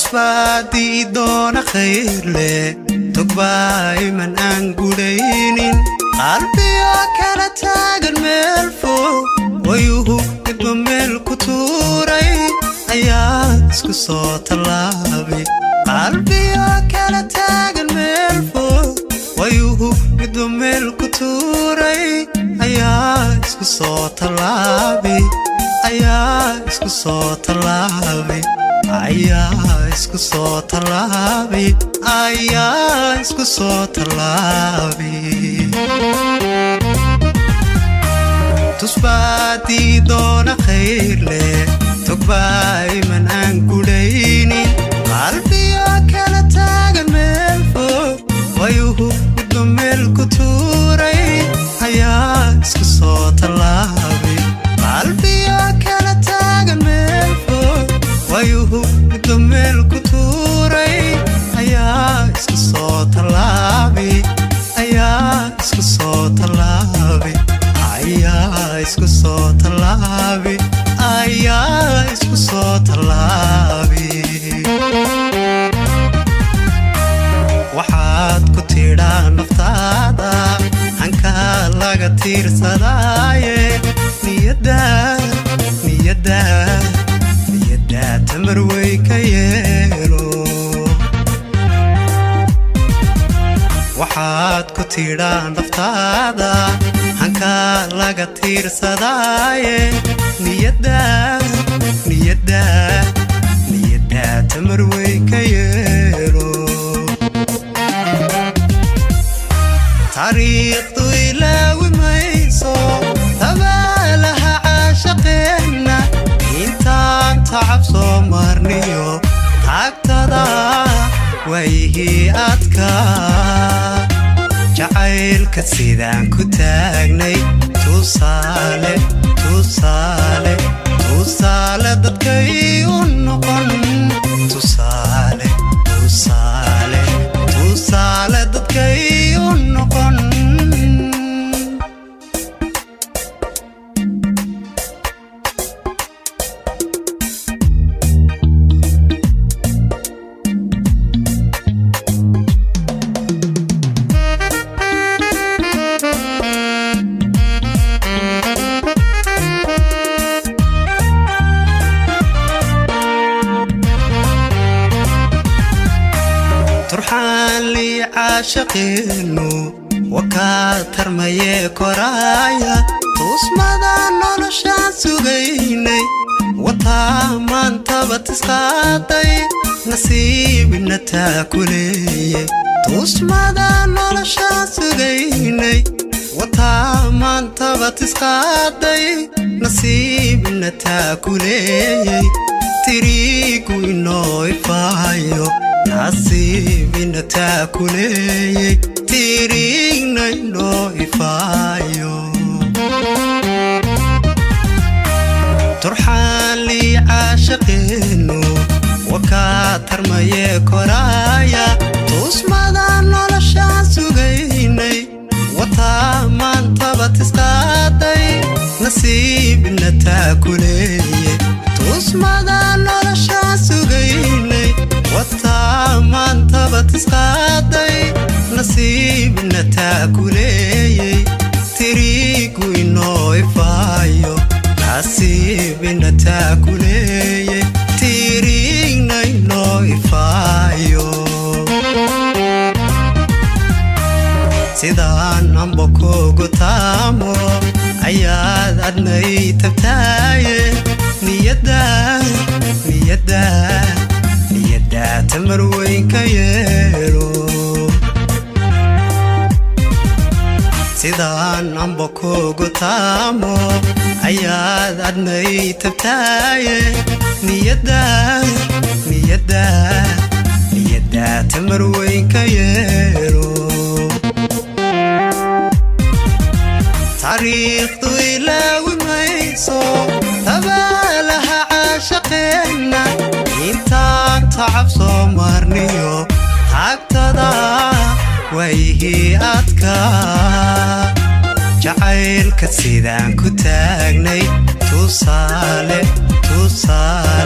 tusbaadii doona khayrle togbaayiman aan gudhaynin qalbiga kala taagan meel fog wayuhu midba meel ku tuuray ayaa isku soo tallaabay qalbiga kala taagan meel fog wayuhu midba meel ku tuuray ayaa isku soo tallaabay ayaa isku soo tallaabay ayaa isku soo tallaabay ayaa isku soo tallaabay tusbaadii doona khayrle togbaayiman aan gudhaynin qalbiga kala taagan meel fog wayuhu midba meel ku tuuray ayaa isku soo tallaabay qalbiga kala taagan meel fog wayuhu midba meel ku tuuray ayaa isku soo tallaabay ayaa isku soo tallaabay ayaa isku soo tallaabay ayaa isku soo tallaabay waxaad ku tidhaa naftaada hankaa laga tiirsadaaye niyadda niyadda niyadda tamar wey ka yeelo waxaad ku tidhaa naftaada hankaa laga tiirsadaaye niyadda niyadda niyadda tamar wey ka yeelo taariikhdu ilaawi mayso dabaalaha caashaqeenna intaan tacab soo marniyo taagtada waayihii adka jacaylka sidaan ku taagnay tusaale tusaale tusaale dadkay u noqon tusaale tusaale tusaale dadkay u noqon turxaan lii caashaqeennu wakaa tarmayee koraaya tuusmada noloshaan sugaynay wataa maantaba tisqaaday nasiibina taa ku leeyey tuusmada noloshaan sugaynay wataa maantaba tisqaaday nasiibina taa ku leeyey tiriigu inoo ifaayo nasiibina taa ku leeyey tiriigna inoo ifaayo turxaan lii caashaqeennu wakaa tarmayee koraaya tuusmada noloshaan sugaynay wataa maantaba tisqaaday nasiibina taa ku leeyey tuusmada noloshaan sugaynay wataa maantaba tisqaaday nasiibna taa ku leeyey tiriigu inoo ifaayo nasiibina taa ku leeyey tiriigna inoo ifaayo sidaan amba kugu taamo ayaad adnay tabtaaye niyadda niyadda niyadda tamar weyn ka yeelo sidaan amba kugu taamo ayaad adnay tabtaaye niyadda niyadda niyadda tamar weyn ka yeelo taariikhdu ilaawi mayso dabaalaha caashaqeenna intaan tacab soo marniyo taagtada waayihii adka jacaylka sidaan ku taagnay tusaale tusaale